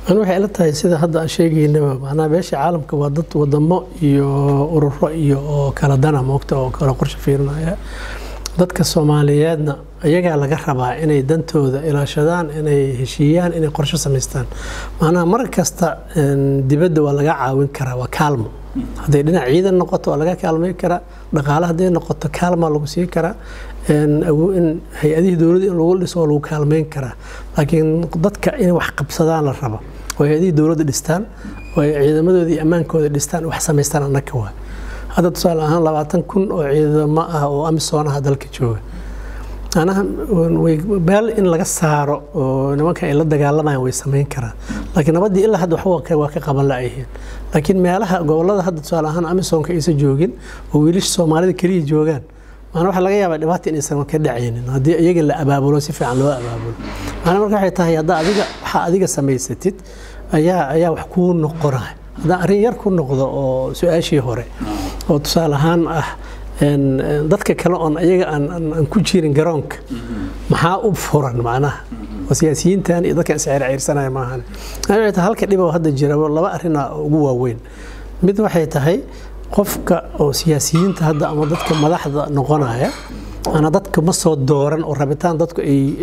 ani waxay ila tahay sida hadda aan sheegaynaba macnaha beesha caalamka waa dad wadamo iyo ururo iyo oo kala dana moogta oo kala qorshe fiirinaya dadka soomaaliyeedna iyagaa laga rabaa inay dantooda ilaashadaan inay heshiiyaan inay qorshe samaystaan macnaha mar kasta dibadda waa laga caawin karaa waa kaalmo hadday dhinac ciidan noqoto waa laga kaalmayn karaa dhaqaale hadday noqoto kaalmaa lagu siin karaa in hay-adihii dowladda in lagu dhiso waa lagu kaalmayn karaa laakiin dadka inay wax qabsadaan la rabo oo hay-adihii dowladda dhistaan oo ay ciidamadooda iyo ammaankooda dhistaan wax samaystaan annaka waa hadda tusaale ahaan labaatan kun oo ciidamo ah oo amisoon ah dalka jooga anaha meel in laga saaro oo nimanka ay la dagaalamayaan way samayn karaan laakiin nabaddii ilaa hadda waxba waa ka qaban la'yihiin laakiin meelaha gobollada hadda tusaale ahaan amisoonka aysan joogin oo wiilasha soomaalida keliya joogaan macnaa waxaa laga yaabaa dhibaata inaysan ka dhacaynin haddii iyaga la abaabulo si fiican loo abaabulo macnaa marka waxay tahay haddaa adiga waxaa adiga samaysatid ayaa ayaa wax kuu noqonaya haddaan arrin yar ku noqdo oo su-aashii hore oo tusaale ahaan ah dadka kale oon iyaga aan ku jirin garoonka maxaa u furan macnaha oo siyaasiyiintan iyo dadkan isceyrceyrsanaya maahan waxay tahay halka dhibo hadda jira laba arrina ugu waaweyn mid waxay tahay qofka oo siyaasiyiinta hadda ama dadka madaxda noqonaya ana dadka ma soo dooran oo rabitaan dadku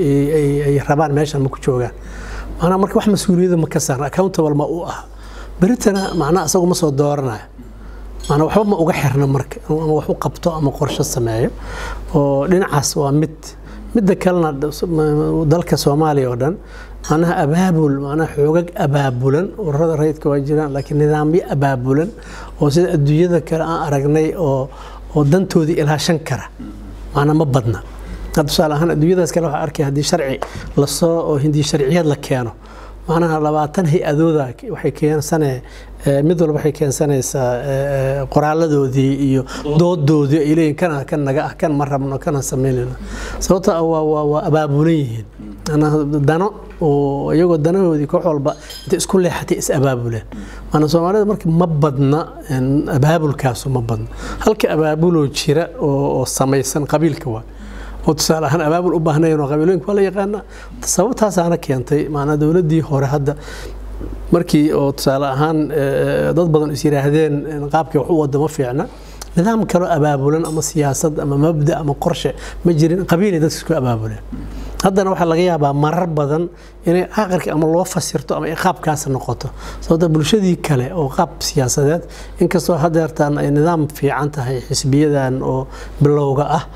ay rabaan meeshan ma ku joogaan macnaha marka wax mas-uuliyadda ma ka saaran accountable ma u ah beritana macnaha isagu ma soo dooranayo macnaa waxba ma uga xirna marka ama wax u qabto ama qorshe sameeyo oo dhinacaas waa mid midda kalena dalka soomaaliya oo dhan macnaha abaabul macnaha xoogag abaabulan ururada rayidka waa jiraan laakiin nidaamyo abaabulan oo sida adduunyada kale aan aragnay oo oo dantoodii ilaashan kara macnaa ma badna tusaale ahaan adduunyadaas kale waxaa arkay haddii sharci lasoo oo hindi sharciyeed la keeno macnaha labaatan hay-adooda waxay keensanee mid walba waxay keensanaysaa qoraaladoodii iyo doodoodii ay leeyihin kana kan naga ah kan ma rabno kana samaynayno sababta waa abaabulan yihiin dano oo iyagoo danahoodii koox walba intay isku leexatay is abaabuleen maana soomaalida marka ma badna abaabulkaasu ma badna halka abaabuloo jira oo samaysan qabiilka waa oo tusaale ahaan abaabul u baahnayn oo qabiilooyinka waa la yaqaana sababtaasaana keentay maanaa dowladdii hore hadda markii oo tusaale ahaan dad badan is yidhaahdeen qaabkii wax u wada ma fiicna nidaam kaloo abaabulan ama siyaasad ama mabda ama qorshe ma jirin qabiilay dadka isku abaabuleen haddana waxaa laga yaabaa marar badan inay aqarka ama loo fasirto ama ay qaabkaas noqoto sababta bulshadii kale oo qaab siyaasadeed inkastoo hadeertaan ay nidaam fiican tahay xisbiyadan oo bilowga ah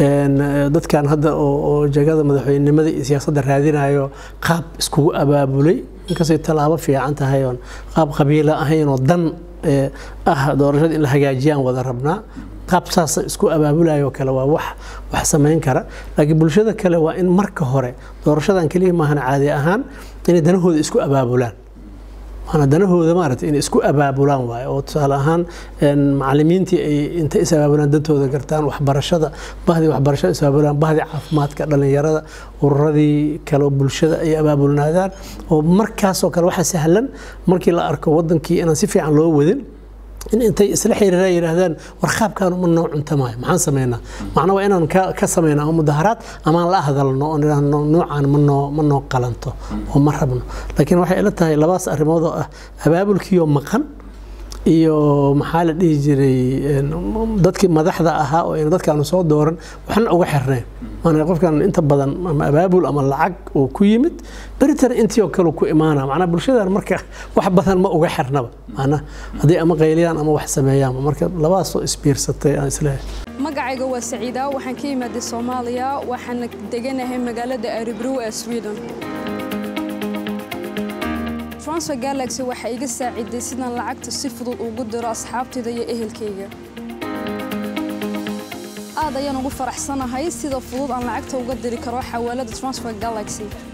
dadkan hadda oo jagada madaxweynenimada iyo siyaasadda raadinayo qaab iskugu abaabulay inkastay tallaabo fiican tahay oon qaab qabiila ahayn oo dan ah doorashada in la hagaajiyaan wada rabnaa qaab saas isku abaabulayo kale waa wax wax samayn kara laakiin bulshada kale waa in marka hore doorashadan keliya maahan caadi ahaan inay danahooda isku abaabulaan maana danahooda maaragtay inay isku abaabulaan waaye oo tusaale ahaan macallimiintii ay inta is abaabulaan dantooda gartaan waxbarashada bahdii waxbarashada is abaabulaan bahdii caafimaadka dhallinyarada ururadii kale bulshada ay abaabulnaadaan oo markaasoo kale waxaa sahlan markii la arko wadankii inaan si fiican loo wadin in intay isla xiriiraan yidhaahdaan war qaabkaan uma noo cuntamaayo maxaan samaynaa macnaa waa inaan ka samaynaa ama mudaharaad amaan la hadalno oo nidhaahno noocaan ma noo ma noo qalanto oo ma rabno laakiin waxay ila tahay labaas arrimood oo ah abaabulkiioo maqan iyo maxaa la dhihi jiray dadkii madaxda ahaa oo ayna dadkaanu soo dooran waxna uga xirnayn maana qofkan inta badan ama abaabul ama lacag oo ku yimid beritana intii oo kale ku imaana macnaa bulshadan marka wax badan ma uga xirnaba macnaa haddii ama qayliyaan ama wax sameeyaan marka labaasoo isbiirsatay aan isleeyahay magacayga waa saciida waxaan ka imaaday soomaaliya waxaana deganahay magaalada aribrow ee sweden transfer galaxy waxaa iga saaciday sidaan lacagta si fudud ugu diro asxaabtayda iyo ehelkayga aad ayaan ugu faraxsanahay sida fudud aan lacagta uga diri karo xawaalada transfer galaxy